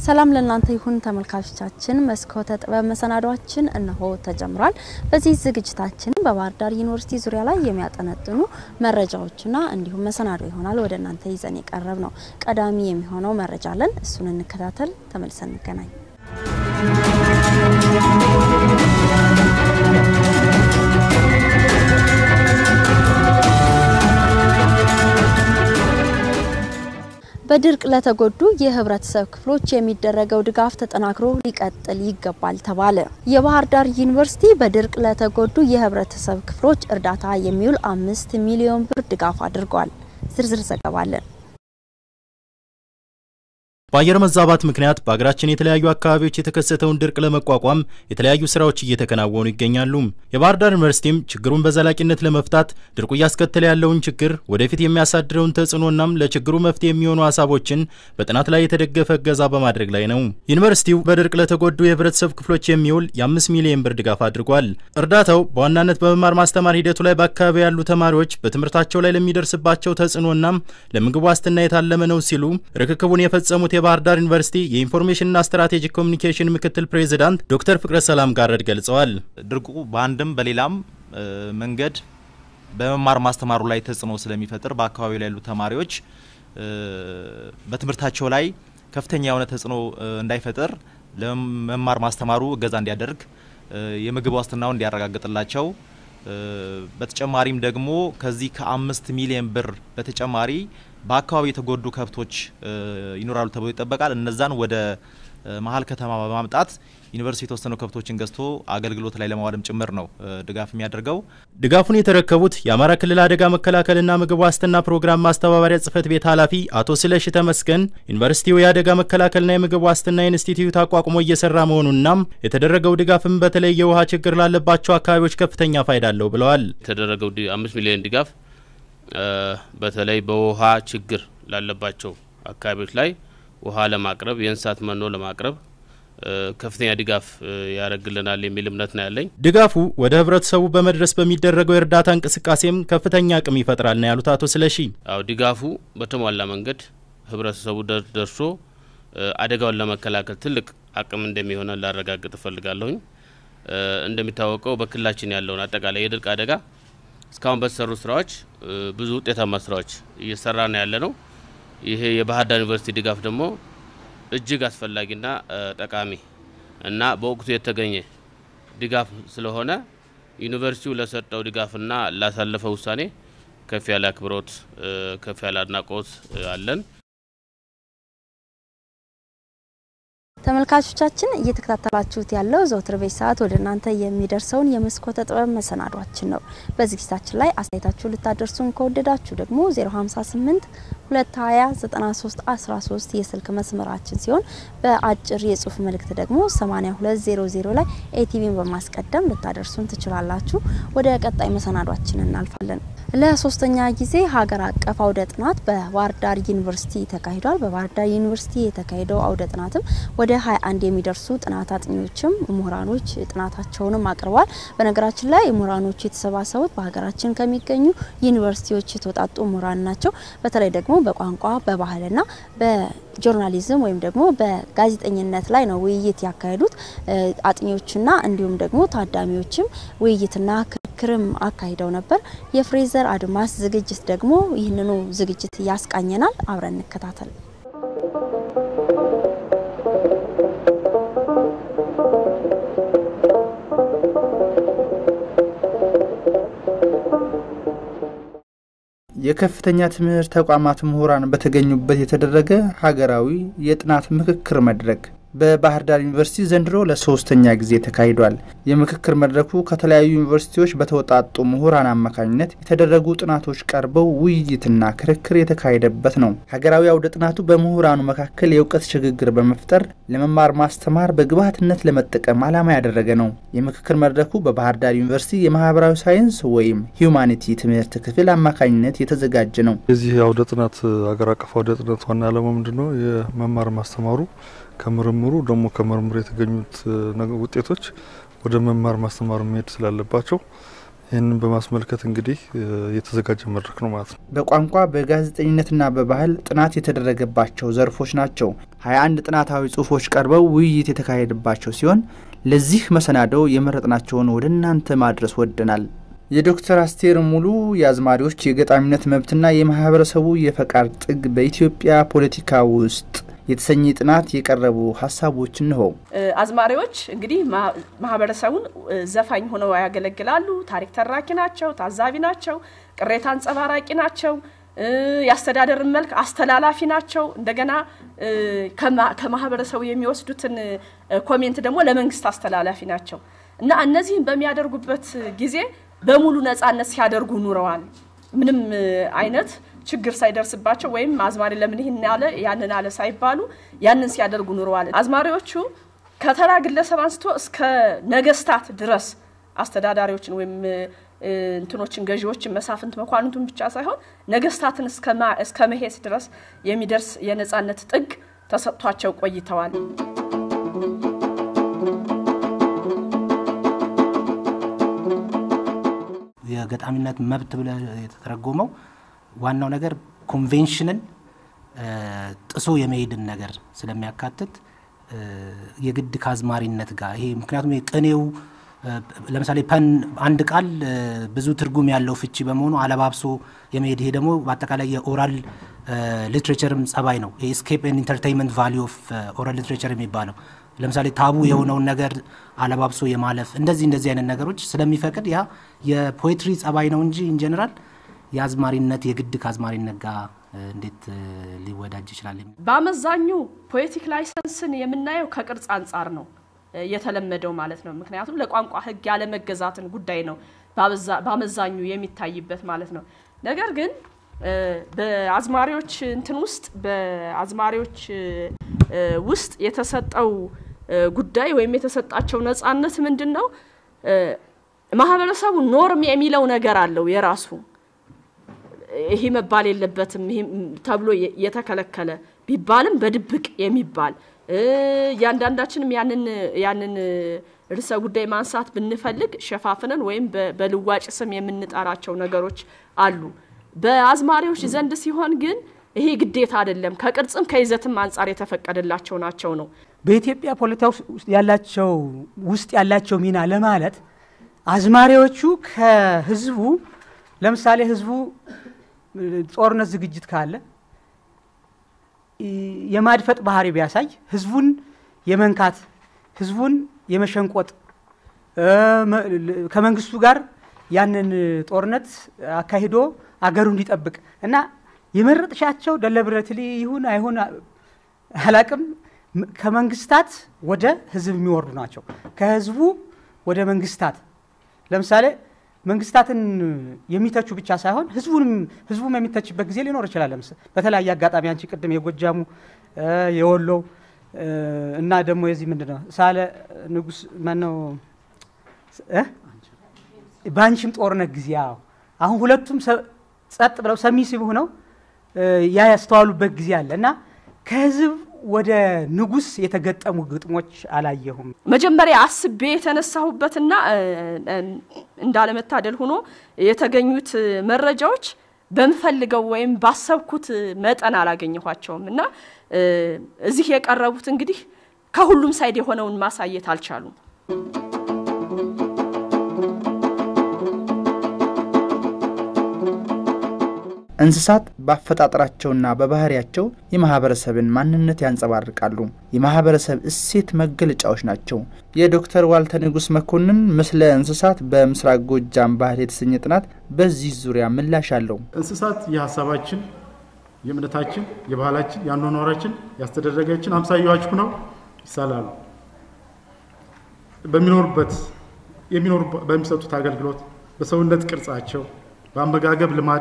ሰላም ለእናንተ ይሁን ተመልካቾቻችን። መስኮተ ጥበብ መሰናዷችን እነሆ ተጀምሯል። በዚህ ዝግጅታችን በባህር ዳር ዩኒቨርሲቲ ዙሪያ ላይ የሚያጠነጥኑ መረጃዎችና እንዲሁም መሰናዶ ይሆናል ወደ እናንተ ይዘን የቀረብ ነው። ቀዳሚ የሚሆነው መረጃ አለን። እሱን እንከታተል። ተመልሰን እንገናኝ። በድርቅ ለተጎዱ የህብረተሰብ ክፍሎች የሚደረገው ድጋፍ ተጠናክሮ ሊቀጥል ይገባል ተባለ። የባህር ዳር ዩኒቨርሲቲ በድርቅ ለተጎዱ የህብረተሰብ ክፍሎች እርዳታ የሚውል አምስት ሚሊዮን ብር ድጋፍ አድርጓል። ዝርዝር ዘገባ አለን። በአየር መዛባት ምክንያት በሀገራችን የተለያዩ አካባቢዎች የተከሰተውን ድርቅ ለመቋቋም የተለያዩ ስራዎች እየተከናወኑ ይገኛሉ። የባህር ዳር ዩኒቨርሲቲም ችግሩን በዘላቂነት ለመፍታት ድርቁ እያስከተለ ያለውን ችግር ወደፊት የሚያሳድረውን ተጽዕኖናም ለችግሩ መፍትሄ የሚሆኑ ሀሳቦችን በጥናት ላይ የተደገፈ እገዛ በማድረግ ላይ ነው። ዩኒቨርሲቲው በድርቅ ለተጎዱ የህብረተሰብ ክፍሎች የሚውል የአምስት ሚሊዮን ብር ድጋፍ አድርጓል። እርዳታው በዋናነት በመማር ማስተማር ሂደቱ ላይ በአካባቢ ያሉ ተማሪዎች በትምህርታቸው ላይ ለሚደርስባቸው ተጽዕኖናም ለምግብ ዋስትና የታለመ ነው ሲሉ ርክክቡን የፈጸሙት የባህር ዳር ዩኒቨርሲቲ የኢንፎርሜሽንና ስትራቴጂክ ኮሚኒኬሽን ምክትል ፕሬዚዳንት ዶክተር ፍቅረ ሰላም ጋረድ ገልጸዋል። ድርቁ በአንድም በሌላም መንገድ በመማር ማስተማሩ ላይ ተጽዕኖ ስለሚፈጥር በአካባቢው ላይ ያሉ ተማሪዎች በትምህርታቸው ላይ ከፍተኛ የሆነ ተጽዕኖ እንዳይፈጥር ለመማር ማስተማሩ እገዛ እንዲያደርግ የምግብ ዋስትናውን እንዲያረጋግጥላቸው በተጨማሪም ደግሞ ከዚህ ከአምስት ሚሊዮን ብር በተጨማሪ በአካባቢ የተጎዱ ከብቶች ይኖራሉ ተብሎ ይጠበቃል። እነዛን ወደ መሀል ከተማ በማምጣት ዩኒቨርሲቲ የተወሰኑ ከብቶችን ገዝቶ አገልግሎት ላይ ለማዋልም ጭምር ነው ድጋፍ የሚያደርገው። ድጋፉን የተረከቡት የአማራ ክልል አደጋ መከላከልና ምግብ ዋስትና ፕሮግራም ማስተባበሪያ ጽህፈት ቤት ኃላፊ አቶ ስለሺ ተመስገን ዩኒቨርሲቲው የአደጋ መከላከልና የምግብ ዋስትና ኢንስቲትዩት አቋቁሞ እየሰራ መሆኑናም የተደረገው ድጋፍም በተለይ የውሃ ችግር ላለባቸው አካባቢዎች ከፍተኛ ፋይዳ አለው ብለዋል። የተደረገው አምስት ሚሊዮን ድጋፍ በተለይ በውሃ ችግር ላለባቸው አካባቢዎች ላይ ውሃ ለማቅረብ የእንስሳት መኖ ለማቅረብ ከፍተኛ ድጋፍ ያደርግልናል የሚል እምነት ነው ያለኝ። ድጋፉ ወደ ህብረተሰቡ በመድረስ በሚደረገው የእርዳታ እንቅስቃሴም ከፍተኛ አቅም ይፈጥራል ነው ያሉት አቶ ስለሺ። አዎ ድጋፉ በተሟላ መንገድ ህብረተሰቡ ደርሶ አደጋውን ለመከላከል ትልቅ አቅም እንደሚሆነ ላረጋግጥ እፈልጋለሁኝ። እንደሚታወቀው በክልላችን ያለውን አጠቃላይ የድርቅ አደጋ እስካሁን በተሰሩ ስራዎች ብዙ ውጤታማ ስራዎች እየሰራ ነው ያለ ነው። ይሄ የባህር ዳር ዩኒቨርሲቲ ድጋፍ ደግሞ እጅግ አስፈላጊና ጠቃሚ እና በወቅቱ የተገኘ ድጋፍ ስለሆነ ዩኒቨርሲቲው ለሰጠው ድጋፍና ላሳለፈው ውሳኔ ከፍ ያለ አክብሮት፣ ከፍ ያለ አድናቆት አለን። ተመልካቾቻችን እየተከታተላችሁት ያለው ዘወትር ቤት ሰዓት ወደ እናንተ የሚደርሰውን የመስኮተ ጥበብ መሰናዷችን ነው። በዝግጅታችን ላይ አስተያየታችሁ ልታደርሱን ከወደዳችሁ ደግሞ 058 220 93 13 የስልክ መስመራችን ሲሆን በአጭር የጽሁፍ መልእክት ደግሞ 8200 ላይ ኤቲቪን በማስቀደም ልታደርሱን ትችላላችሁ። ወደ ቀጣይ መሰናዷችን እናልፋለን። ለሶስተኛ ጊዜ ሀገር አቀፍ አውደ ጥናት በባህር ዳር ዩኒቨርሲቲ ተካሂዷል። በባህር ዳር ዩኒቨርሲቲ የተካሄደው አውደ ጥናትም ወደ 21 የሚደርሱ ጥናት አጥኚዎችም ምሁራኖች ጥናታቸውንም አቅርበዋል። በነገራችን ላይ ምሁራኖቹ የተሰባሰቡት በሀገራችን ከሚገኙ ዩኒቨርሲቲዎች የተውጣጡ ምሁራን ናቸው። በተለይ ደግሞ በቋንቋ በባህልና በጆርናሊዝም ወይም ደግሞ በጋዜጠኝነት ላይ ነው ውይይት ያካሄዱት። አጥኚዎችና እንዲሁም ደግሞ ታዳሚዎችም ውይይትና ክርክርም አካሂደው ነበር። የፍሬዘር አድማስ ዝግጅት ደግሞ ይህንኑ ዝግጅት ያስቃኘናል። አብረን እንከታተል። የከፍተኛ ትምህርት ተቋማት ምሁራን በተገኙበት የተደረገ ሀገራዊ የጥናት ምክክር መድረክ በባህር ዳር ዩኒቨርሲቲ ዘንድሮ ለሶስተኛ ጊዜ ተካሂዷል። የምክክር መድረኩ ከተለያዩ ዩኒቨርሲቲዎች በተወጣጡ ምሁራን አማካኝነት የተደረጉ ጥናቶች ቀርበው ውይይትና ክርክር የተካሄደበት ነው። ሀገራዊ አውደ ጥናቱ በምሁራኑ መካከል የእውቀት ሽግግር በመፍጠር ለመማር ማስተማር በግብዓትነት ለመጠቀም ዓላማ ያደረገ ነው። የምክክር መድረኩ በባህር ዳር ዩኒቨርሲቲ የማህበራዊ ሳይንስ ወይም ሂዩማኒቲ ትምህርት ክፍል አማካኝነት የተዘጋጀ ነው። የዚህ አውደ ጥናት ሀገር አቀፍ አውደ ጥናት ዋና ዓላማ ምንድን ነው? የመማር ማስተማሩ ከምርምሩ ደግሞ ከምርምሩ የተገኙት ውጤቶች ወደ መማር ማስተማር መሄድ ስላለባቸው ይህንን በማስመልከት እንግዲህ የተዘጋጀ መድረክ ነው ማለት ነው። በቋንቋ በጋዜጠኝነትና በባህል ጥናት የተደረገባቸው ዘርፎች ናቸው። 21 ጥናታዊ ጽሁፎች ቀርበው ውይይት የተካሄደባቸው ሲሆን ለዚህ መሰናዶው የመረጥናቸውን ወደ እናንተ ማድረስ ወደናል። የዶክተር አስቴር ሙሉ የአዝማሪዎች የገጣሚነት መብትና የማህበረሰቡ የፈቃድ ጥግ በኢትዮጵያ ፖለቲካ ውስጥ የተሰኘ ጥናት የቀረቡ ሀሳቦች እንሆ። አዝማሪዎች እንግዲህ ማህበረሰቡን ዘፋኝ ሆነው ያገለግላሉ። ታሪክ ተራኪ ናቸው፣ ታዛቢ ናቸው፣ ቅሬታ አንጸባራቂ ናቸው፣ የአስተዳደር መልክ አስተላላፊ ናቸው። እንደገና ከማህበረሰቡ የሚወስዱትን ኮሜንት ደግሞ ለመንግስት አስተላላፊ ናቸው እና እነዚህን በሚያደርጉበት ጊዜ በሙሉ ነጻነት ሲያደርጉ ኑረዋል። ምንም አይነት ችግር ሳይደርስባቸው ወይም አዝማሪ ለምን ይህን ያለ ያንን አለ ሳይባሉ ያንን ሲያደርጉ ኑረዋል። አዝማሪዎቹ ከተራ ግለሰብ አንስቶ እስከ ነገስታት ድረስ አስተዳዳሪዎችን ወይም እንትኖችን ገዢዎችን፣ መሳፍንት፣ መኳንንቱን ብቻ ሳይሆን ነገስታትን እስከ መሄስ ድረስ የሚደርስ የነጻነት ጥግ ተሰጥቷቸው ቆይተዋል። የገጣሚነት መብት ብለ የተተረጎመው ዋናው ነገር ኮንቬንሽንን ጥሶ የመሄድን ነገር ስለሚያካትት የግድ ከአዝማሪነት ጋር ይሄ ምክንያቱም ቅኔው ለምሳሌ ፐን አንድ ቃል ብዙ ትርጉም ያለው ፍቺ በመሆኑ አለባብሶ የመሄድ ይሄ ደግሞ በአጠቃላይ የኦራል ሊትሬቸርም ጸባይ ነው። ኤስኬፕ ኤንድ ኢንተርቴይንመንት ቫሊዩ ኦፍ ኦራል ሊትሬቸር የሚባለው ለምሳሌ ታቡ የሆነውን ነገር አለባብሶ የማለፍ እንደዚህ እንደዚህ አይነት ነገሮች ስለሚፈቅድ ያ የፖኤትሪ ጸባይ ነው እንጂ ኢንጀነራል የአዝማሪነት የግድ ከአዝማሪነት ጋር እንዴት ሊወዳጅ ይችላል? በአመዛኙ ፖኤቲክ ላይሰንስን የምናየው ከቅርጽ አንጻር ነው የተለመደው ማለት ነው። ምክንያቱም ለቋንቋ ሕግ ያለመገዛትን ጉዳይ ነው በአመዛኙ የሚታይበት ማለት ነው። ነገር ግን በአዝማሪዎች እንትን ውስጥ በአዝማሪዎች ውስጥ የተሰጠው ጉዳይ ወይም የተሰጣቸው ነጻነት ምንድን ነው? ማህበረሰቡ ኖርም የሚለው ነገር አለው የራሱ ይሄ መባል የለበትም ተብሎ የተከለከለ ቢባልም በድብቅ የሚባል እያንዳንዳችንም ያንን ያንን ርዕሰ ጉዳይ ማንሳት ብንፈልግ ሸፋፍነን ወይም በልዋጭ ስም የምንጠራቸው ነገሮች አሉ። በአዝማሪዎች ዘንድ ሲሆን ግን ይሄ ግዴታ አይደለም፣ ከቅርጽም ከይዘትም አንጻር የተፈቀደላቸው ናቸው ነው። በኢትዮጵያ ፖለቲካ ውስጥ ያላቸው ውስጥ ያላቸው ሚና ለማለት አዝማሪዎቹ ከህዝቡ ለምሳሌ ህዝቡ ጦርነት ዝግጅት ካለ የማድፈጥ ባህሪ ቢያሳይ ህዝቡን የመንካት ህዝቡን የመሸንቆጥ ከመንግስቱ ጋር ያንን ጦርነት አካሂዶ አገሩ እንዲጠብቅ እና የመረጥሻቸው ደለብረትሊ ይሁን አይሁን አላቅም ከመንግስታት ወደ ህዝብ የሚወርዱ ናቸው። ከህዝቡ ወደ መንግስታት ለምሳሌ መንግስታትን የሚተቹ ብቻ ሳይሆን ህዝቡንም ህዝቡም የሚተችበት ጊዜ ሊኖር ይችላል። ለምስ በተለያየ አጋጣሚ አንቺ ቅድም የጎጃሙ የወሎው እና ደግሞ የዚህ ምንድን ነው ሳለ ንጉስ ማነው በአንቺም ጦርነት ጊዜ ያው አሁን ሁለቱም ጸጥ ብለው ሰሚሲቭ ሆነው ያ ያስተዋሉበት ጊዜ አለ እና ከህዝብ ወደ ንጉስ የተገጠሙ ግጥሞች አላየሁም። መጀመሪያ አስቤ የተነሳሁበትና እንዳለመታደል ሆኖ የተገኙት መረጃዎች በምፈልገው ወይም ባሰብኩት መጠን አላገኘኋቸውም እና እዚህ የቀረቡት እንግዲህ ከሁሉም ሳይድ የሆነውን ማሳየት አልቻሉም። እንስሳት በአፈጣጠራቸውና በባህሪያቸው የማህበረሰብን ማንነት ያንጸባርቃሉ። የማህበረሰብ እሴት መገለጫዎች ናቸው። የዶክተር ዋልተ ንጉስ መኮንን ምስለ እንስሳት በምስራቅ ጎጃም ባህል የተሰኘ ጥናት በዚህ ዙሪያ ምላሽ አለው። እንስሳት የሀሳባችን፣ የእምነታችን፣ የባህላችን፣ የአኗኗራችን፣ ያስተደረጋችን አምሳያዎች ሁነው ይሳላሉ። በሚኖሩበት የሚኖሩ በሚሰጡት አገልግሎት፣ በሰውነት ቅርጻቸው፣ በአመጋገብ ልማድ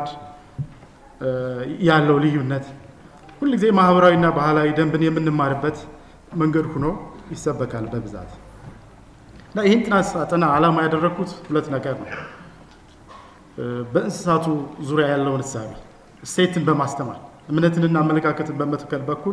ያለው ልዩነት ሁልጊዜ ማህበራዊና ባህላዊ ደንብን የምንማርበት መንገድ ሆኖ ይሰበካል በብዛት እና ይህን ጥናት ሳጠና ዓላማ ያደረግኩት ሁለት ነገር ነው። በእንስሳቱ ዙሪያ ያለውን እሳቤ እሴትን በማስተማር እምነትንና አመለካከትን በመትከል በኩል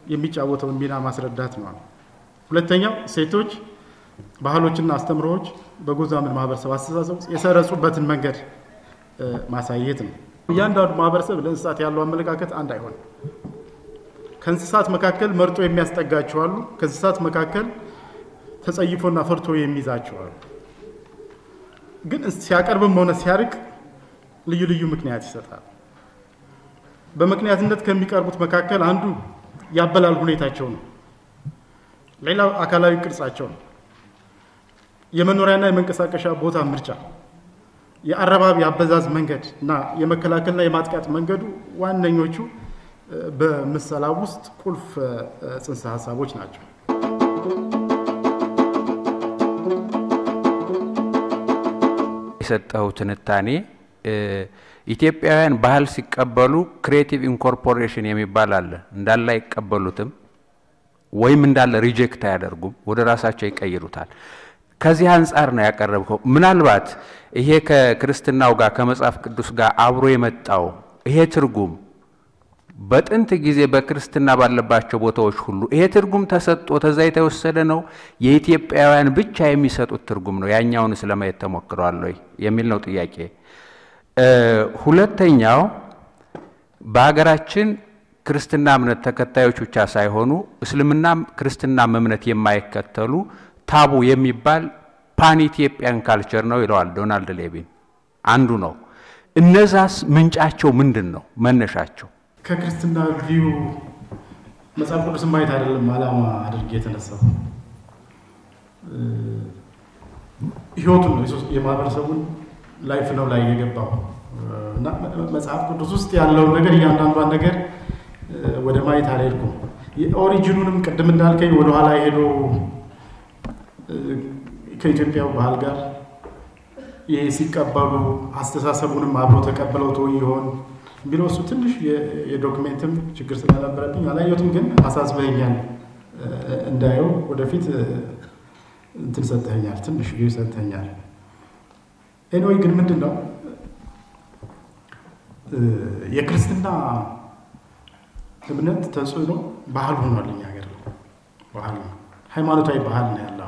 የሚጫወተውን ሚና ማስረዳት ነው። ሁለተኛው እሴቶች፣ ባህሎችና አስተምሮዎች በጎዛምን ማህበረሰብ አስተሳሰብ ውስጥ የሰረጹበትን መንገድ ማሳየት ነው። እያንዳንዱ ማህበረሰብ ለእንስሳት ያለው አመለካከት አንድ አይሆንም። ከእንስሳት መካከል መርጦ የሚያስጠጋቸው አሉ። ከእንስሳት መካከል ተጸይፎና ፈርቶ የሚይዛቸው አሉ። ግን ሲያቀርብም ሆነ ሲያርቅ ልዩ ልዩ ምክንያት ይሰጣል። በምክንያትነት ከሚቀርቡት መካከል አንዱ ያበላል ሁኔታቸው ነው። ሌላው አካላዊ ቅርጻቸው ነው። የመኖሪያና የመንቀሳቀሻ ቦታ ምርጫ፣ የአረባቢ አበዛዝ መንገድ እና የመከላከልና የማጥቃት መንገዱ ዋነኞቹ በምሰላ ውስጥ ቁልፍ ጽንሰ ሀሳቦች ናቸው። የሰጠው ትንታኔ ኢትዮጵያውያን ባህል ሲቀበሉ ክሬቲቭ ኢንኮርፖሬሽን የሚባል አለ። እንዳለ አይቀበሉትም ወይም እንዳለ ሪጀክት አያደርጉም፣ ወደ ራሳቸው ይቀይሩታል። ከዚህ አንጻር ነው ያቀረብከው። ምናልባት ይሄ ከክርስትናው ጋር ከመጽሐፍ ቅዱስ ጋር አብሮ የመጣው ይሄ ትርጉም በጥንት ጊዜ በክርስትና ባለባቸው ቦታዎች ሁሉ ይሄ ትርጉም ተሰጥቶ ተዛ የተወሰደ ነው፣ የኢትዮጵያውያን ብቻ የሚሰጡት ትርጉም ነው፣ ያኛውን ስለማየት ተሞክረዋል ወይ የሚል ነው ጥያቄ። ሁለተኛው በሀገራችን ክርስትና እምነት ተከታዮች ብቻ ሳይሆኑ እስልምናም ክርስትናም እምነት የማይከተሉ ታቡ የሚባል ፓን ኢትዮጵያን ካልቸር ነው ይለዋል ዶናልድ ሌቪን። አንዱ ነው። እነዛስ ምንጫቸው ምንድን ነው? መነሻቸው ከክርስትና ቪው መጽሐፍ ቅዱስን ማየት አይደለም ዓላማ አድርጌ የተነሳው ህይወቱን ነው የማህበረሰቡን ላይፍ ነው ላይ የገባው እና መጽሐፍ ቅዱስ ውስጥ ያለውን ነገር እያንዳንዷን ነገር ወደ ማየት አልሄድኩም። የኦሪጂኑንም ቅድም እንዳልከኝ ወደኋላ ሄዶ ከኢትዮጵያው ባህል ጋር ይሄ ሲቀበሉ አስተሳሰቡንም አብሮ ተቀብለው ተው ይሆን የሚለው እሱ ትንሽ የዶክሜንትም ችግር ስለነበረብኝ አላየሁትም፣ ግን አሳስበኛል እንዳየው ወደፊት እንትን ሰጥተኛል፣ ትንሽ ቪው ሰጥተኛል። ኤኒዌይ ግን ምንድን ነው የክርስትና እምነት ተጽዕኖ ባህል ሆኗል። እኛ ሀገር ባህል ነው፣ ሃይማኖታዊ ባህል ነው ያለው።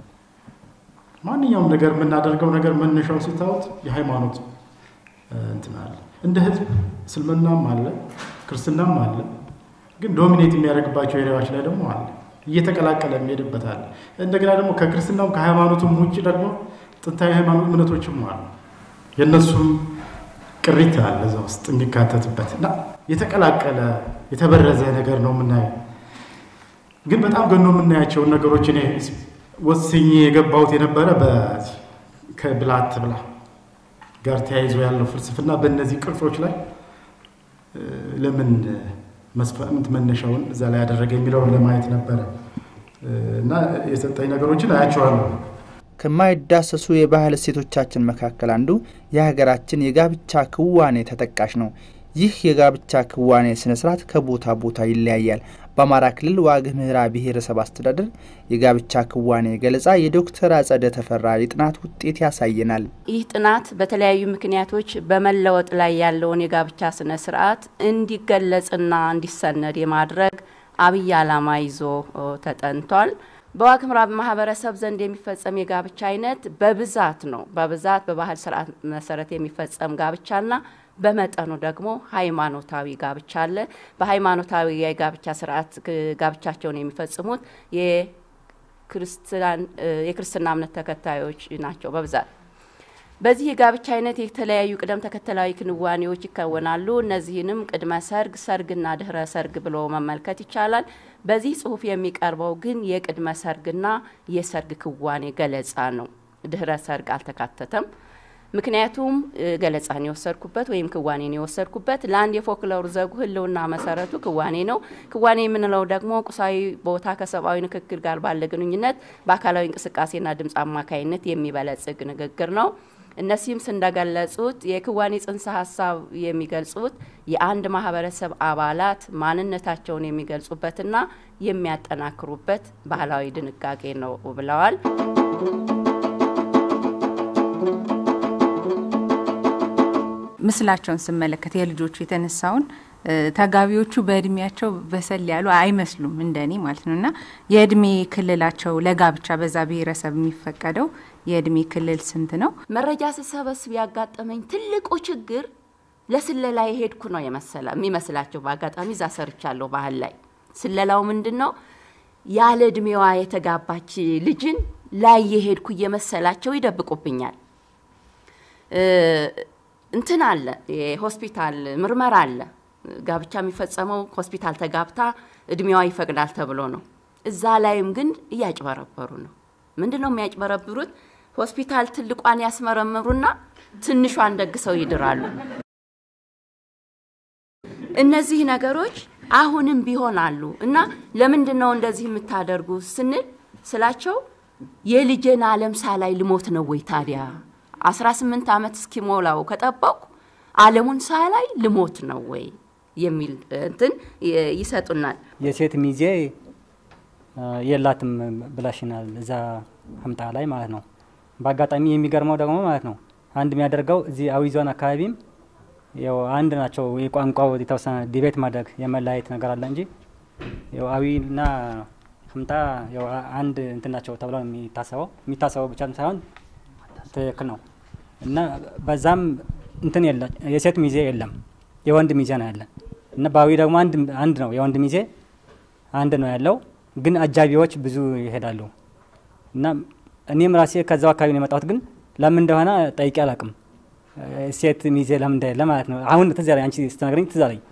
ማንኛውም ነገር የምናደርገው ነገር መነሻውን ስታዩት የሃይማኖት እንትን አለ። እንደ ህዝብ እስልምናም አለ፣ ክርስትናም አለ። ግን ዶሚኔት የሚያደርግባቸው ኤሪያዎች ላይ ደግሞ አለ፣ እየተቀላቀለ የሚሄድበት አለ። እንደገና ደግሞ ከክርስትናም ከሃይማኖቱም ውጭ ደግሞ ጥንታዊ ሃይማኖት እምነቶችም አሉ። የእነሱም ቅሪት አለ እዛ ውስጥ የሚካተትበት እና የተቀላቀለ የተበረዘ ነገር ነው የምናየው። ግን በጣም ገኖ የምናያቸውን ነገሮች እኔ ወስኜ የገባሁት የነበረ ከብላት ብላ ጋር ተያይዞ ያለው ፍልስፍና በእነዚህ ቅርጾች ላይ ለምን መስፈምት መነሻውን እዛ ላይ ያደረገ የሚለውን ለማየት ነበረ እና የሰጠኝ ነገሮችን አያቸዋለሁ። ከማይዳሰሱ የባህል እሴቶቻችን መካከል አንዱ የሀገራችን የጋብቻ ክዋኔ ተጠቃሽ ነው። ይህ የጋብቻ ክዋኔ ስነ ስርዓት ከቦታ ቦታ ይለያያል። በአማራ ክልል ዋግ ኽምራ ብሔረሰብ አስተዳደር የጋብቻ ክዋኔ ገለጻ የዶክተር አጸደ ተፈራ የጥናት ውጤት ያሳየናል። ይህ ጥናት በተለያዩ ምክንያቶች በመለወጥ ላይ ያለውን የጋብቻ ስነ ስርዓት እንዲገለጽና እንዲሰነድ የማድረግ አብይ ዓላማ ይዞ ተጠንቷል። በዋግ ኽምራ ማህበረሰብ ዘንድ የሚፈጸም የጋብቻ አይነት በብዛት ነው። በብዛት በባህል ስርዓት መሰረት የሚፈጸም ጋብቻና በመጠኑ ደግሞ ሃይማኖታዊ ጋብቻ አለ። በሃይማኖታዊ የጋብቻ ስርዓት ጋብቻቸውን የሚፈጽሙት የክርስትና እምነት ተከታዮች ናቸው በብዛት። በዚህ የጋብቻ አይነት የተለያዩ ቅደም ተከተላዊ ክንዋኔዎች ይከወናሉ። እነዚህንም ቅድመ ሰርግ፣ ሰርግና ድህረ ሰርግ ብሎ መመልከት ይቻላል። በዚህ ጽሁፍ የሚቀርበው ግን የቅድመ ሰርግና የሰርግ ክዋኔ ገለጻ ነው። ድህረ ሰርግ አልተካተተም። ምክንያቱም ገለጻን የወሰድኩበት ወይም ክዋኔን የወሰድኩበት ለአንድ የፎክሎር ዘጉ ህልውና መሰረቱ ክዋኔ ነው። ክዋኔ የምንለው ደግሞ ቁሳዊ ቦታ ከሰብአዊ ንክክል ጋር ባለ ግንኙነት በአካላዊ እንቅስቃሴና ድምፅ አማካይነት የሚበለጽግ ንግግር ነው። እነዚህም እንደገለጹት የክዋኔ ጽንሰ ሀሳብ የሚገልጹት የአንድ ማህበረሰብ አባላት ማንነታቸውን የሚገልጹበትና የሚያጠናክሩበት ባህላዊ ድንጋጌ ነው ብለዋል። ምስላቸውን ስመለከት የልጆቹ የተነሳውን ተጋቢዎቹ በእድሜያቸው በሰል ያሉ አይመስሉም እንደኔ ማለት ነው እና የእድሜ ክልላቸው ለጋብቻ በዛ ብሔረሰብ የሚፈቀደው የእድሜ ክልል ስንት ነው? መረጃ ስሰበስብ ያጋጠመኝ ትልቁ ችግር ለስለላ የሄድኩ ነው የመሰለ የሚመስላቸው። በአጋጣሚ እዛ ሰርቻለሁ ባህል ላይ ስለላው ምንድን ነው ያለ እድሜዋ የተጋባች ልጅን ላይ የሄድኩ እየመሰላቸው ይደብቁብኛል። እንትን አለ፣ የሆስፒታል ምርመራ አለ። ጋብቻ የሚፈጸመው ሆስፒታል ተጋብታ እድሜዋ ይፈቅዳል ተብሎ ነው። እዛ ላይም ግን እያጭበረበሩ ነው። ምንድን ነው የሚያጭበረብሩት? ሆስፒታል ትልቋን ያስመረምሩና ትንሿን ደግሰው ይድራሉ። እነዚህ ነገሮች አሁንም ቢሆን አሉ እና ለምንድን ነው እንደዚህ የምታደርጉ ስንል ስላቸው የልጄን አለም ሳላይ ልሞት ነው ወይ ታዲያ 18 ዓመት እስኪሞላው ከጠበቁ አለሙን ሳላይ ልሞት ነው ወይ የሚል እንትን ይሰጡናል። የሴት ሚዜ የላትም ብላሽናል እዛ ህምጣ ላይ ማለት ነው። በአጋጣሚ የሚገርመው ደግሞ ማለት ነው አንድ የሚያደርገው እዚህ አዊ ዞን አካባቢም ያው አንድ ናቸው። የቋንቋው የተወሰነ ዲቤት ማድረግ የመለያየት ነገር አለ እንጂ ያው አዊና ህምጣ ያው አንድ እንትን ናቸው ተብሎ የሚታሰበው የሚታሰበው ብቻ ሳይሆን ትክክል ነው እና በዛም እንትን የለ የሴት ሚዜ የለም የወንድ ሚዜ ነው ያለ እና በአዊ ደግሞ አንድ አንድ ነው የወንድ ሚዜ አንድ ነው ያለው፣ ግን አጃቢዎች ብዙ ይሄዳሉ እና እኔም ራሴ ከዛው አካባቢ ነው የመጣሁት፣ ግን ለምን እንደሆነ ጠይቄ አላውቅም። ሴት ሚዜ ለምን እንደሌለ ማለት ነው። አሁን ትዝ ያለኝ አንቺ ስትነግረኝ ትዝ አለኝ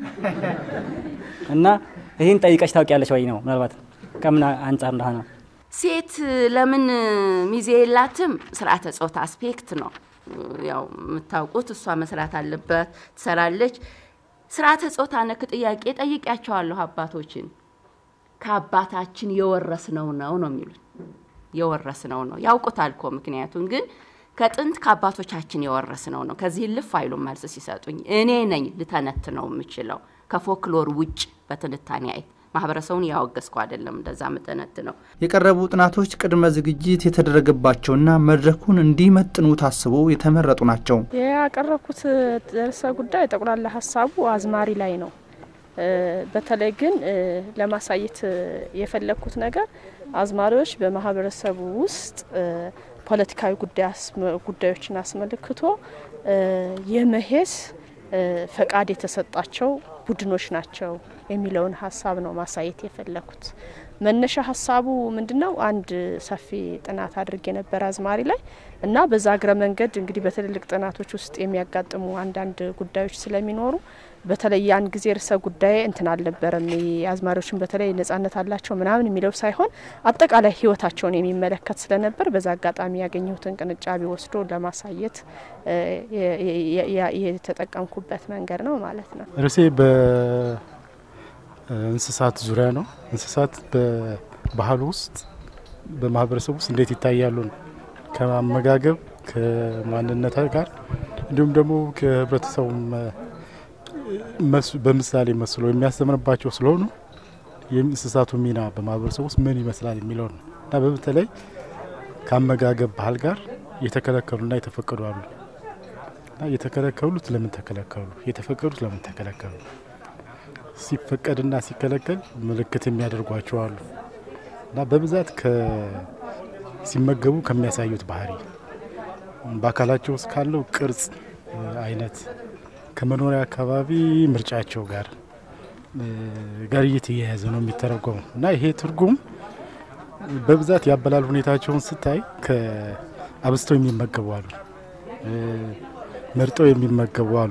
እና ይህን ጠይቀሽ ታውቂያለሽ ወይ ነው ምናልባት ከምን አንጻር እንደሆነ ሴት ለምን ሚዜ የላትም? ስርዓተ ጾታ አስፔክት ነው ያው የምታውቁት። እሷ መስራት አለበት ትሰራለች። ስርዓተ ጾታ ነክ ጥያቄ ጠይቂያቸዋለሁ አባቶችን። ከአባታችን የወረስነው ነው ነው የሚሉት። የወረስነው ነው ያውቁታል እኮ ምክንያቱም ግን ከጥንት ከአባቶቻችን የወረስነው ነው። ከዚህ ልፍ አይሉም መልስ ሲሰጡኝ። እኔ ነኝ ልተነትነው የምችለው ከፎክሎር ውጭ በትንታኔ አይት ማህበረሰቡን ያወገዝኩ አይደለም እንደዛ ምተነት ነው። የቀረቡ ጥናቶች ቅድመ ዝግጅት የተደረገባቸውና መድረኩን እንዲመጥኑ ታስበው የተመረጡ ናቸው። ያቀረብኩት ርዕሰ ጉዳይ ጠቅላላ ሀሳቡ አዝማሪ ላይ ነው። በተለይ ግን ለማሳየት የፈለግኩት ነገር አዝማሪዎች በማህበረሰቡ ውስጥ ፖለቲካዊ ጉዳዮችን አስመልክቶ የመሄድ ፈቃድ የተሰጣቸው ቡድኖች ናቸው የሚለውን ሀሳብ ነው ማሳየት የፈለኩት። መነሻ ሀሳቡ ምንድነው? አንድ ሰፊ ጥናት አድርጌ የነበረ አዝማሪ ላይ እና በዛ እግረ መንገድ እንግዲህ በትልልቅ ጥናቶች ውስጥ የሚያጋጥሙ አንዳንድ ጉዳዮች ስለሚኖሩ በተለይ ያን ጊዜ ርዕሰ ጉዳይ እንትን አልነበረም። አዝማሪዎችን በተለይ ነጻነት አላቸው ምናምን የሚለው ሳይሆን አጠቃላይ ሕይወታቸውን የሚመለከት ስለነበር በዛ አጋጣሚ ያገኘሁትን ቅንጫቢ ወስዶ ለማሳየት የተጠቀምኩበት መንገድ ነው ማለት ነው። ርዕሴ በእንስሳት ዙሪያ ነው። እንስሳት በባህል ውስጥ በማህበረሰብ ውስጥ እንዴት ይታያሉ ነው ከማመጋገብ ከማንነት ጋር እንዲሁም ደግሞ ከህብረተሰቡ በምሳሌ መስሎ የሚያስተምርባቸው ስለሆኑ የእንስሳቱ ሚና በማህበረሰብ ውስጥ ምን ይመስላል የሚለው ነው እና በተለይ ከአመጋገብ ባህል ጋር የተከለከሉና የተፈቀዱ አሉ እና የተከለከሉት ለምን ተከለከሉ፣ የተፈቀዱት ለምን ተከለከሉ፣ ሲፈቀድና ሲከለከል ምልክት የሚያደርጓቸው አሉ እና በብዛት ሲመገቡ ከሚያሳዩት ባህሪ በአካላቸው ውስጥ ካለው ቅርጽ አይነት ከመኖሪያ አካባቢ ምርጫቸው ጋር ጋር እየተያያዘ ነው የሚተረጎመው እና ይሄ ትርጉም በብዛት ያበላል ሁኔታቸውን ስታይ አብዝተው የሚመገቡ አሉ፣ መርጠው የሚመገቡ አሉ፣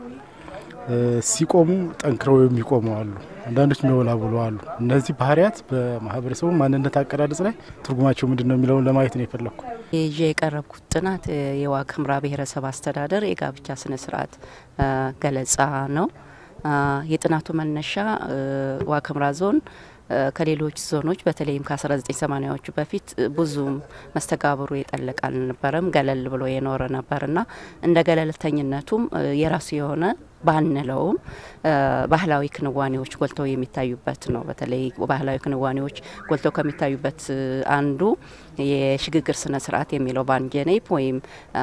ሲቆሙ ጠንክረው የሚቆሙ አሉ፣ አንዳንዶች የሚወላውሉ አሉ። እነዚህ ባህሪያት በማህበረሰቡ ማንነት አቀዳደጽ ላይ ትርጉማቸው ምንድን ነው የሚለውን ለማየት ነው የፈለግኩ። ይዤ የቀረብኩት ጥናት የዋግ ኽምራ ብሔረሰብ አስተዳደር የጋብቻ ስነ ስርዓት ገለጻ ነው። የጥናቱ መነሻ ዋግ ኽምራ ዞን ከሌሎች ዞኖች በተለይም ከ1980ዎቹ በፊት ብዙም መስተጋብሩ የጠለቅ አልነበረም። ገለል ብሎ የኖረ ነበርና እንደ ገለልተኝነቱም የራሱ የሆነ ባንለውም ባህላዊ ክንዋኔዎች ጎልተው የሚታዩበት ነው። በተለይ ባህላዊ ክንዋኔዎች ጎልተው ከሚታዩበት አንዱ የሽግግር ስነ ስርዓት የሚለው ባንጀኔፕ ወይም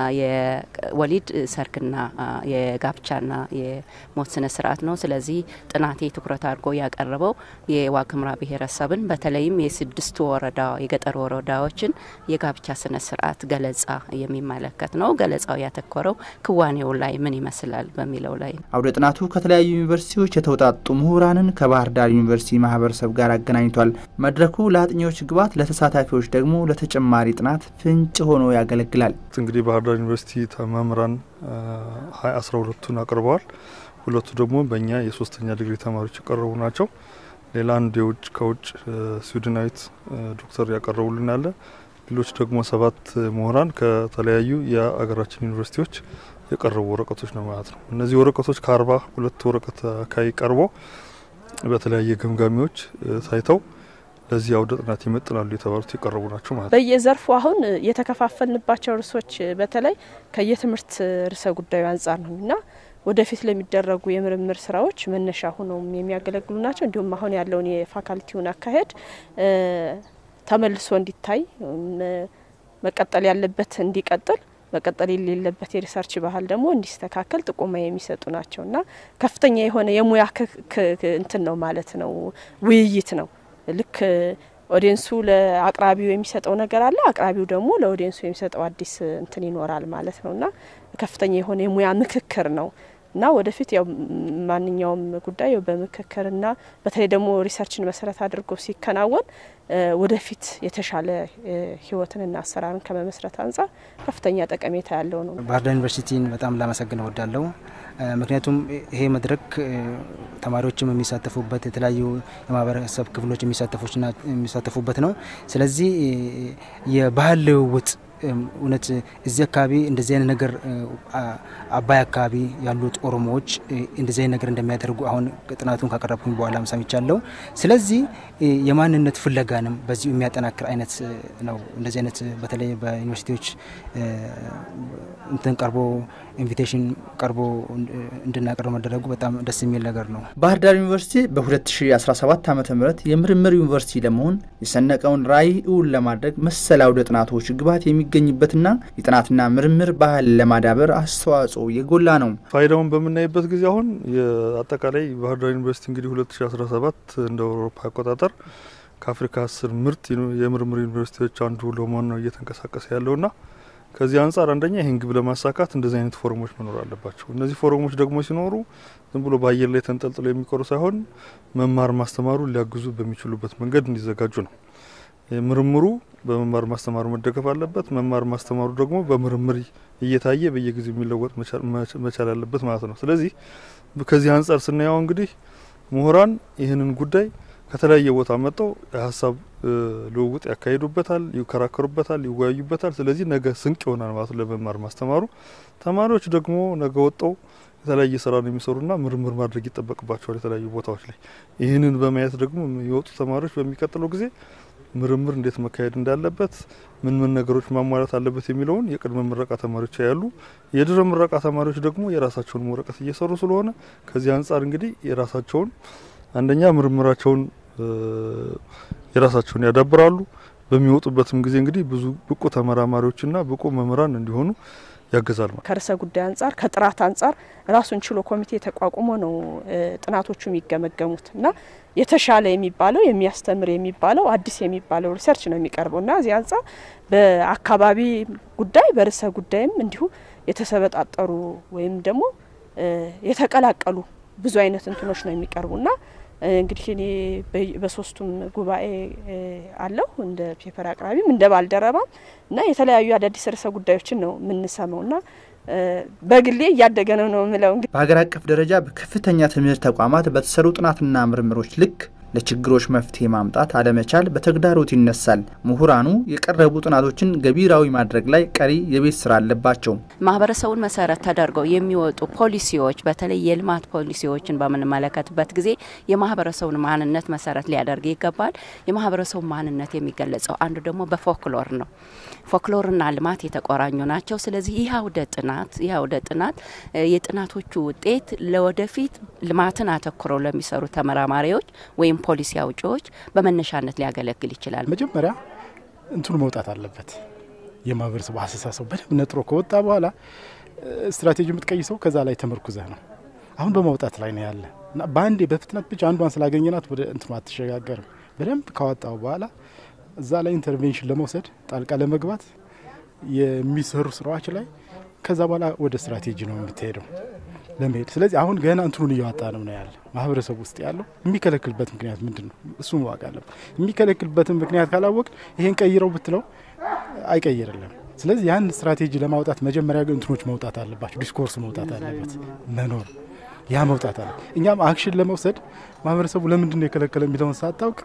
የወሊድ ሰርግና የጋብቻና የሞት ስነ ስርዓት ነው። ስለዚህ ጥናቴ ትኩረት አድርጎ ያቀረበው የዋግኽምራ ብሔረሰብን በተለይም የስድስቱ ወረዳ የገጠር ወረዳዎችን የጋብቻ ስነ ስርዓት ገለጻ የሚመለከት ነው። ገለጻው ያተኮረው ክዋኔው ላይ ምን ይመስላል በሚለው ላይ ነው። አውደ ጥናቱ ከተለያዩ ዩኒቨርሲቲዎች የተውጣጡ ምሁራንን ከባህር ዳር ዩኒቨርሲቲ ማህበረሰብ ጋር አገናኝቷል። መድረኩ ለአጥኚዎች ግብዓት፣ ለተሳታፊዎች ደግሞ ለተጨማሪ ጥናት ፍንጭ ሆኖ ያገለግላል። እንግዲህ ባህር ዳር ዩኒቨርሲቲ መምህራን ሀያ አስራ ሁለቱን አቅርበዋል። ሁለቱ ደግሞ በእኛ የሶስተኛ ዲግሪ ተማሪዎች የቀረቡ ናቸው። ሌላ አንድ የውጭ ከውጭ ስዊድናዊት ዶክተር ያቀረቡልን አለ። ሌሎች ደግሞ ሰባት ምሁራን ከተለያዩ የአገራችን ዩኒቨርሲቲዎች የቀረቡ ወረቀቶች ነው ማለት ነው። እነዚህ ወረቀቶች ከአርባ ሁለት ወረቀት አካባቢ ቀርቦ በተለያየ ገምጋሚዎች ታይተው ለዚህ አውደ ጥናት ይመጥናሉ የተባሉት የቀረቡ ናቸው ማለት ነው። በየዘርፉ አሁን የተከፋፈልንባቸው ርዕሶች በተለይ ከየትምህርት ርዕሰ ጉዳዩ አንጻር ነው እና ወደፊት ለሚደረጉ የምርምር ስራዎች መነሻ ሆነውም የሚያገለግሉ ናቸው። እንዲሁም አሁን ያለውን የፋካልቲውን አካሄድ ተመልሶ እንዲታይ መቀጠል ያለበት እንዲቀጥል መቀጠል የሌለበት የሪሰርች ባህል ደግሞ እንዲስተካከል ጥቆማ የሚሰጡ ናቸው እና ከፍተኛ የሆነ የሙያ እንትን ነው ማለት ነው፣ ውይይት ነው። ልክ ኦዲየንሱ ለአቅራቢው የሚሰጠው ነገር አለ፣ አቅራቢው ደግሞ ለኦዲየንሱ የሚሰጠው አዲስ እንትን ይኖራል ማለት ነው እና ከፍተኛ የሆነ የሙያ ምክክር ነው እና ወደፊት ያው ማንኛውም ጉዳይ በምክክርና በተለይ ደግሞ ሪሰርችን መሰረት አድርጎ ሲከናወን ወደፊት የተሻለ ህይወትንና አሰራርን ከመመስረት አንጻር ከፍተኛ ጠቀሜታ ያለው ነው። ባህር ዳር ዩኒቨርሲቲን በጣም ላመሰግን እወዳለሁ። ምክንያቱም ይሄ መድረክ ተማሪዎችም የሚሳተፉበት የተለያዩ የማህበረሰብ ክፍሎች የሚሳተፉበት ነው። ስለዚህ የባህል ልውውጥ እውነት እዚህ አካባቢ እንደዚህ አይነት ነገር አባይ አካባቢ ያሉት ኦሮሞዎች እንደዚህ አይነት ነገር እንደሚያደርጉ አሁን ጥናቱን ካቀረብኩኝ በኋላም ሰምቻለሁ። ስለዚህ የማንነት ፍለጋንም በዚሁ የሚያጠናክር አይነት ነው። እንደዚህ አይነት በተለይ በዩኒቨርሲቲዎች እንትን ቀርቦ ኢንቪቴሽን ቀርቦ እንድናቀርብ መደረጉ በጣም ደስ የሚል ነገር ነው። ባህር ዳር ዩኒቨርሲቲ በ2017 ዓ ም የምርምር ዩኒቨርሲቲ ለመሆን የሰነቀውን ራዕይ እውን ለማድረግ መሰል አውደ ጥናቶች ግብዓት የሚገኝበትና የጥናትና ምርምር ባህል ለማዳበር አስተዋጽኦ የጎላ ነው። ፋይዳውን በምናይበት ጊዜ አሁን አጠቃላይ ባህር ዳር ዩኒቨርሲቲ እንግዲህ 2017 እንደ አውሮፓ አቆጣጠር ከአፍሪካ አስር ምርጥ የምርምር ዩኒቨርሲቲዎች አንዱ ለመሆን ነው እየተንቀሳቀሰ ያለውና ከዚህ አንጻር አንደኛ ይህን ግብ ለማሳካት እንደዚህ አይነት ፎረሞች መኖር አለባቸው። እነዚህ ፎረሞች ደግሞ ሲኖሩ ዝም ብሎ በአየር ላይ ተንጠልጥለው የሚቀሩ ሳይሆን መማር ማስተማሩ ሊያግዙ በሚችሉበት መንገድ እንዲዘጋጁ ነው። ምርምሩ በመማር ማስተማሩ መደገፍ አለበት። መማር ማስተማሩ ደግሞ በምርምር እየታየ በየጊዜው የሚለወጥ መቻል አለበት ማለት ነው። ስለዚህ ከዚህ አንጻር ስናየው እንግዲህ ምሁራን ይህንን ጉዳይ ከተለያየ ቦታ መጥተው የሀሳብ ልውውጥ ያካሂዱበታል፣ ይከራከሩበታል፣ ይወያዩበታል። ስለዚህ ነገ ስንቅ ይሆናል ማለት ለመማር ማስተማሩ። ተማሪዎች ደግሞ ነገ ወጠው የተለያየ ስራ ነው የሚሰሩና ምርምር ማድረግ ይጠበቅባቸዋል የተለያዩ ቦታዎች ላይ። ይህንን በማየት ደግሞ የወጡ ተማሪዎች በሚቀጥለው ጊዜ ምርምር እንዴት መካሄድ እንዳለበት ምን ምን ነገሮች ማሟላት አለበት የሚለውን የቅድመ ምረቃ ተማሪዎች ያሉ፣ የድህረ ምረቃ ተማሪዎች ደግሞ የራሳቸውን ወረቀት እየሰሩ ስለሆነ ከዚህ አንጻር እንግዲህ የራሳቸውን አንደኛ ምርምራቸውን የራሳቸውን ያዳብራሉ። በሚወጡበትም ጊዜ እንግዲህ ብዙ ብቁ ተመራማሪዎችና ብቁ መምህራን እንዲሆኑ ያግዛል። ከርዕሰ ጉዳይ አንጻር ከጥራት አንጻር ራሱን ችሎ ኮሚቴ ተቋቁሞ ነው ጥናቶቹ የሚገመገሙት እና የተሻለ የሚባለው የሚያስተምር የሚባለው አዲስ የሚባለው ሪሰርች ነው የሚቀርበው እና እዚህ አንጻር በአካባቢ ጉዳይ በርዕሰ ጉዳይም እንዲሁ የተሰበጣጠሩ ወይም ደግሞ የተቀላቀሉ ብዙ አይነት እንትኖች ነው የሚቀርቡና እንግዲህ እኔ በሶስቱም ጉባኤ አለሁ እንደ ፔፐር አቅራቢም እንደ ባልደረባም እና የተለያዩ አዳዲስ ርዕሰ ጉዳዮችን ነው የምንሰማው እና በግሌ እያደገ ነው ነው የምለው። እንግዲህ በሀገር አቀፍ ደረጃ በከፍተኛ ትምህርት ተቋማት በተሰሩ ጥናትና ምርምሮች ልክ ለችግሮች መፍትሄ ማምጣት አለመቻል በተግዳሮት ይነሳል። ምሁራኑ የቀረቡ ጥናቶችን ገቢራዊ ማድረግ ላይ ቀሪ የቤት ስራ አለባቸው። ማህበረሰቡን መሰረት ተደርገው የሚወጡ ፖሊሲዎች በተለይ የልማት ፖሊሲዎችን በምንመለከትበት ጊዜ የማህበረሰቡን ማንነት መሰረት ሊያደርግ ይገባል። የማህበረሰቡ ማንነት የሚገለጸው አንዱ ደግሞ በፎክሎር ነው። ፎክሎርና ልማት የተቆራኙ ናቸው። ስለዚህ ይህ አውደ ጥናት ይህ አውደ ጥናት የጥናቶቹ ውጤት ለወደፊት ልማትን አተኩረው ለሚሰሩ ተመራማሪዎች ወይም ፖሊሲ አውጪዎች በመነሻነት ሊያገለግል ይችላል። መጀመሪያ እንትኑ መውጣት አለበት። የማህበረሰቡ አስተሳሰቡ በደንብ ነጥሮ ከወጣ በኋላ ስትራቴጂ የምትቀይሰው ከዛ ላይ ተመርኩዘህ ነው። አሁን በማውጣት ላይ ነው ያለ እና በአንዴ በፍጥነት ብቻ አንዷን ስላገኘናት ወደ እንትኑ አትሸጋገርም። በደንብ ካወጣው በኋላ እዛ ላይ ኢንተርቬንሽን ለመውሰድ ጣልቃ ለመግባት የሚሰሩ ስራዎች ላይ ከዛ በኋላ ወደ ስትራቴጂ ነው የምትሄደው ለመሄድ። ስለዚህ አሁን ገና እንትኑን እያወጣ ነው ነው ያለ ማህበረሰቡ ውስጥ ያለው የሚከለክልበት ምክንያት ምንድን ነው? እሱ ማወቅ አለበት። የሚከለክልበትን ምክንያት ካላወቅ ይሄን ቀይረው ብትለው አይቀይርልም። ስለዚህ ያን ስትራቴጂ ለማውጣት መጀመሪያ ግን እንትኖች መውጣት አለባቸው። ዲስኮርስ መውጣት አለበት መኖር ያ መውጣት አለ። እኛም አክሽን ለመውሰድ ማህበረሰቡ ለምንድን ነው የከለከለ የሚለውን ሳታውቅ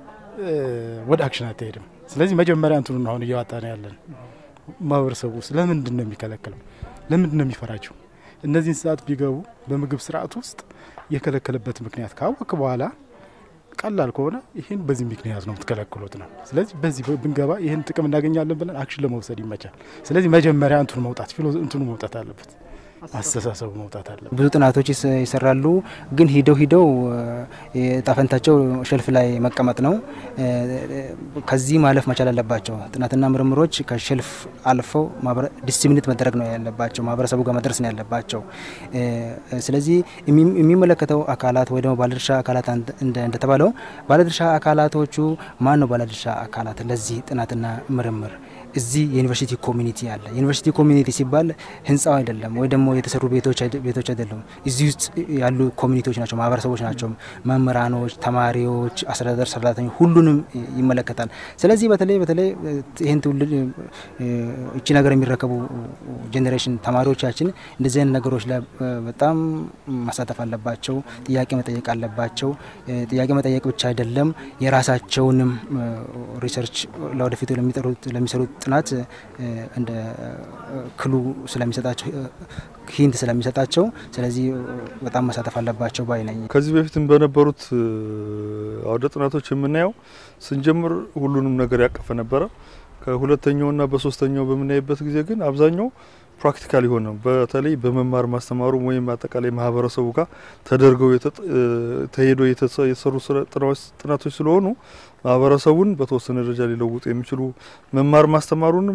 ወደ አክሽን አትሄድም። ስለዚህ መጀመሪያ እንትኑን አሁን እያወጣ ነው ያለን ማህበረሰቡ ውስጥ ለምንድን ነው የሚከለክለው? ለምንድን ነው የሚፈራቸው? እነዚህ እንስሳት ቢገቡ በምግብ ስርዓት ውስጥ የከለከለበት ምክንያት ካወቅ በኋላ ቀላል ከሆነ ይህን በዚህ ምክንያት ነው የምትከለክሉት ነው። ስለዚህ በዚህ ብንገባ ይህን ጥቅም እናገኛለን ብለን አክሽን ለመውሰድ ይመቻል። ስለዚህ መጀመሪያ እንትኑ መውጣት ፊሎ እንትኑ መውጣት አለበት። አስተሳሰቡ መውጣት አለ። ብዙ ጥናቶች ይሰራሉ፣ ግን ሂደው ሂደው ጣፈንታቸው ሸልፍ ላይ መቀመጥ ነው። ከዚህ ማለፍ መቻል አለባቸው። ጥናትና ምርምሮች ከሸልፍ አልፈው ዲስሚኒት መደረግ ነው ያለባቸው፣ ማህበረሰቡ ጋር መድረስ ነው ያለባቸው። ስለዚህ የሚመለከተው አካላት ወይ ደግሞ ባለድርሻ አካላት እንደተባለው ባለድርሻ አካላቶቹ ማን ነው? ባለድርሻ አካላት ለዚህ ጥናትና ምርምር እዚህ የዩኒቨርሲቲ ኮሚኒቲ አለ። የዩኒቨርሲቲ ኮሚኒቲ ሲባል ህንፃው አይደለም ወይ ደግሞ የተሰሩ ቤቶች አይደለም። እዚህ ውስጥ ያሉ ኮሚኒቲዎች ናቸው፣ ማህበረሰቦች ናቸው። መምህራኖች፣ ተማሪዎች፣ አስተዳደር ሰራተኞች ሁሉንም ይመለከታል። ስለዚህ በተለይ በተለይ ይህን ትውልድ እቺ ነገር የሚረከቡ ጄኔሬሽን ተማሪዎቻችን እንደዚህ አይነት ነገሮች ላይ በጣም ማሳተፍ አለባቸው። ጥያቄ መጠየቅ አለባቸው። ጥያቄ መጠየቅ ብቻ አይደለም የራሳቸውንም ሪሰርች ለወደፊቱ ለሚሰሩት ጥናት እንደ ክሉ ስለሚሰጣቸው ሂንት ስለሚሰጣቸው ስለዚህ በጣም መሳተፍ አለባቸው ባይ ነኝ። ከዚህ በፊትም በነበሩት አውደ ጥናቶች የምናየው ስንጀምር ሁሉንም ነገር ያቀፈ ነበረ። ከሁለተኛውና በሶስተኛው በምናይበት ጊዜ ግን አብዛኛው ፕራክቲካል የሆነ በተለይ በመማር ማስተማሩ ወይም አጠቃላይ ማህበረሰቡ ጋር ተደርገው ተሄዶ የተሰሩ ጥናቶች ስለሆኑ ማህበረሰቡን በተወሰነ ደረጃ ሊለውጡ የሚችሉ መማር ማስተማሩንም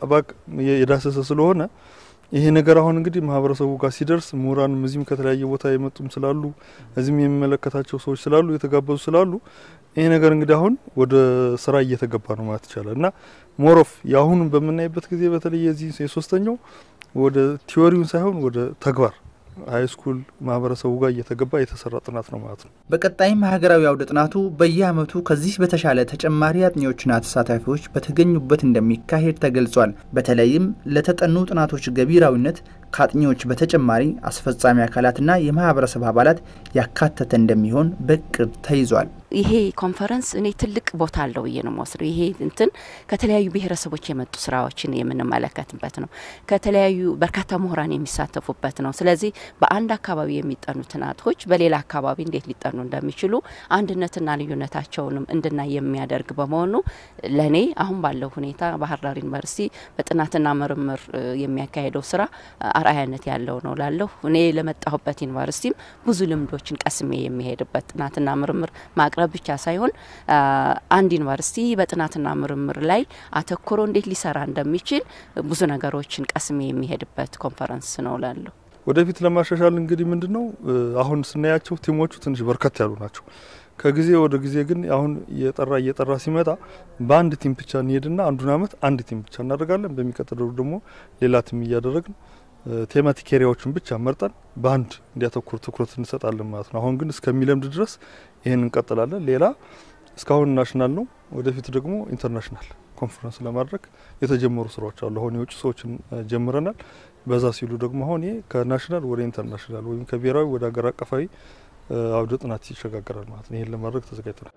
የዳሰሰ ስለሆነ ይሄ ነገር አሁን እንግዲህ ማህበረሰቡ ጋር ሲደርስ ምሁራንም እዚህም ከተለያየ ቦታ የመጡም ስላሉ እዚህም የሚመለከታቸው ሰዎች ስላሉ የተጋበዙ ስላሉ ይሄ ነገር እንግዲህ አሁን ወደ ስራ እየተገባ ነው ማለት ይቻላል እና ሞሮፍ የአሁኑን በምናይበት ጊዜ በተለይ የዚህ የሶስተኛው ወደ ቲዎሪውን ሳይሆን ወደ ተግባር ሀይ ስኩል ማህበረሰቡ ጋር እየተገባ የተሰራ ጥናት ነው ማለት ነው። በቀጣይም ሀገራዊ አውደ ጥናቱ በየዓመቱ ከዚህ በተሻለ ተጨማሪ አጥኚዎችና ተሳታፊዎች በተገኙበት እንደሚካሄድ ተገልጿል። በተለይም ለተጠኑ ጥናቶች ገቢራዊነት ከአጥኚዎች በተጨማሪ አስፈጻሚ አካላትና የማህበረሰብ አባላት ያካተተ እንደሚሆን በእቅድ ተይዟል። ይሄ ኮንፈረንስ እኔ ትልቅ ቦታ አለው ብዬ ነው የምወስደው። ይሄ እንትን ከተለያዩ ብሔረሰቦች የመጡ ስራዎችን የምንመለከትበት ነው። ከተለያዩ በርካታ ምሁራን የሚሳተፉበት ነው። ስለዚህ በአንድ አካባቢ የሚጠኑ ጥናቶች በሌላ አካባቢ እንዴት ሊጠኑ እንደሚችሉ አንድነትና ልዩነታቸውንም እንድናይ የሚያደርግ በመሆኑ ለእኔ አሁን ባለው ሁኔታ ባህር ዳር ዩኒቨርሲቲ በጥናትና ምርምር የሚያካሄደው ስራ አርአያነት ያለው ነው ላለሁ እኔ ለመጣሁበት ዩኒቨርሲቲም ብዙ ልምዶችን ቀስሜ የሚሄድበት ጥናትና ምርምር ማቅረብ ብቻ ሳይሆን አንድ ዩኒቨርሲቲ በጥናትና ምርምር ላይ አተኩሮ እንዴት ሊሰራ እንደሚችል ብዙ ነገሮችን ቀስሜ የሚሄድበት ኮንፈረንስ ነው ላለሁ። ወደፊት ለማሻሻል እንግዲህ ምንድን ነው አሁን ስናያቸው ቲሞቹ ትንሽ በርከት ያሉ ናቸው። ከጊዜ ወደ ጊዜ ግን አሁን እየጠራ እየጠራ ሲመጣ በአንድ ቲም ብቻ እንሄድና አንዱን አመት አንድ ቲም ብቻ እናደርጋለን። በሚቀጥለው ደግሞ ሌላ ቲም እያደረግን ቴማቲክ ኤሪያዎችን ብቻ መርጠን በአንድ እንዲያተኩር ትኩረት እንሰጣለን ማለት ነው። አሁን ግን እስከሚለምድ ድረስ ይህን እንቀጥላለን። ሌላ እስካሁን ናሽናል ነው፣ ወደፊት ደግሞ ኢንተርናሽናል ኮንፈረንስ ለማድረግ የተጀመሩ ስራዎች አሉ። አሁን የውጭ ሰዎችን ጀምረናል። በዛ ሲሉ ደግሞ አሁን ይሄ ከናሽናል ወደ ኢንተርናሽናል ወይም ከብሔራዊ ወደ ሀገር አቀፋዊ አውደ ጥናት ይሸጋገራል ማለት ነው። ይህን ለማድረግ ተዘጋጅተናል።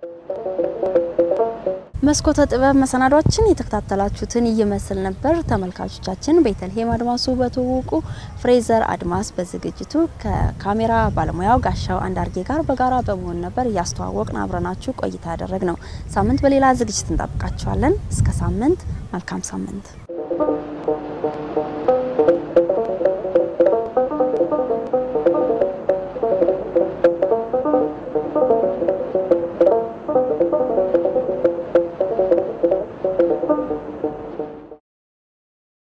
መስኮተ ጥበብ መሰናዷችን የተከታተላችሁትን ይመስል ነበር። ተመልካቾቻችን ቤተልሔም አድማሱ በትውውቁ፣ ፍሬዘር አድማስ በዝግጅቱ ከካሜራ ባለሙያው ጋሻው አንዳርጌ ጋር በጋራ በመሆን ነበር እያስተዋወቅን አብረናችሁ ቆይታ ያደረግ ነው። ሳምንት በሌላ ዝግጅት እንጠብቃችኋለን። እስከ ሳምንት መልካም ሳምንት